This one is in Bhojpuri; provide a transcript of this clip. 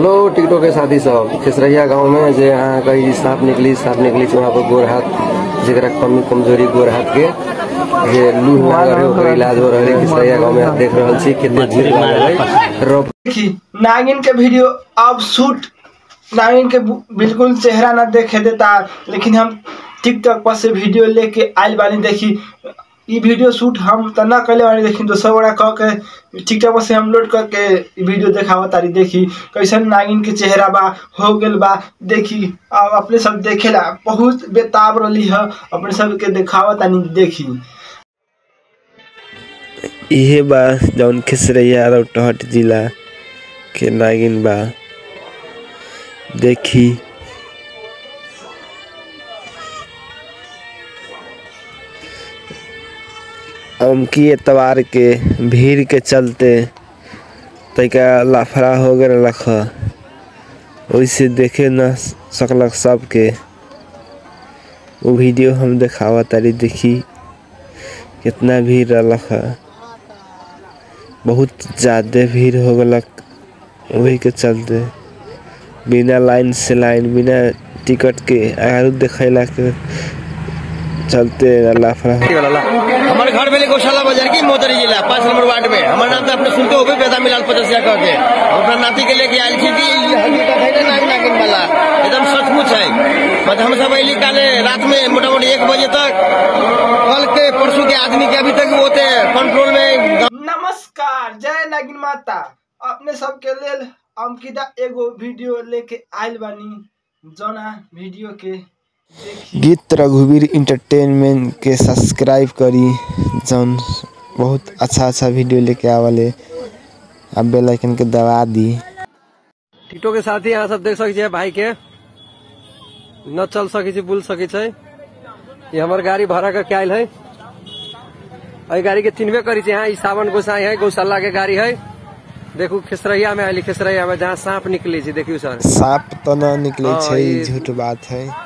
हेलो टिकटो के साथी सब खेसरैया गांव में जे यहाँ कहीं सांप निकली सांप निकली छै वहाँ पर गोर हाथ जेकरा कमी कमजोरी गोर हाथ के जे लूह लागल है ओकर इलाज हो रहल है खेसरैया गांव में देख रहल छी कितने भीड़ लागल है रब देखी नागिन के वीडियो अब शूट नागिन के बु- बिल्कुल चेहरा ना देखे देता लेकिन हम टिकटॉक पर से वीडियो लेके आइल बानी देखी ई वीडियो शूट हम त ना कैले बानी देखी दोसर बड़ा कह के टिकटॉक पर से हम लोड करके ई वीडियो देखावा तारी देखी कैसन नागिन के चेहरा बा हो गेल बा देखी अब अपने सब देखेला बहुत बेताब रही है अपने सब के देखावा तानी देखी इहे बा जौन खिसरैया रौटहट जिला के नागिन बा देखी अमकी एतवार के भीड़ के चलते तैका लाफड़ा हो गए रख ओइसे देखे न सकलक सबके वो वीडियो हम देखावा तारी देखी कितना भीड़ रहलक है बहुत ज़्यादा भीड़ हो गलक वही के चलते बिना लाइन से लाइन बिना टिकट के आरू देखैला के चलते लाफड़ा हमारे घर में गौशाला बाजार की मोतरी जिला पाँच नंबर वार्ड में हमारे नाम तो अपने सुनते हो बेदा मिलाल पचसिया कह के हम अपना नाती के लेके आयल थी कि ये हकीकत है ना नागिन नागिन वाला एकदम सचमुच है बट हम सब अली काले रात में मोटा मोटी एक बजे तक कल के परसों के आदमी के अभी तक वो थे कंट्रोल में नमस्कार जय नागिन माता अपने सबके लेल अंकिता एगो वीडियो लेके आइल बानी जना वीडियो के देखी गीत रघुवीर इंटरटेनमेंट के सब्सक्राइब करी जौन बहुत अच्छा अच्छा वीडियो लेके आवले अब बेल आइकन के दबा दी टिकटो के साथी यहाँ सब देख सकै छियै भाई के न चल सकै छै बुल सकै छै ये हमर गाड़ी भाड़ा करके आयल है एहि गाड़ी के चिन्हबे करी छै यहाँ ई सावन गोसाई है गौशाला के गाड़ी है देखू खेसरैया में आयली खेसरैया में जहाँ सांप निकले छै देखियो सर साप तो न निकले हाँ, छै ई- झूठ बात है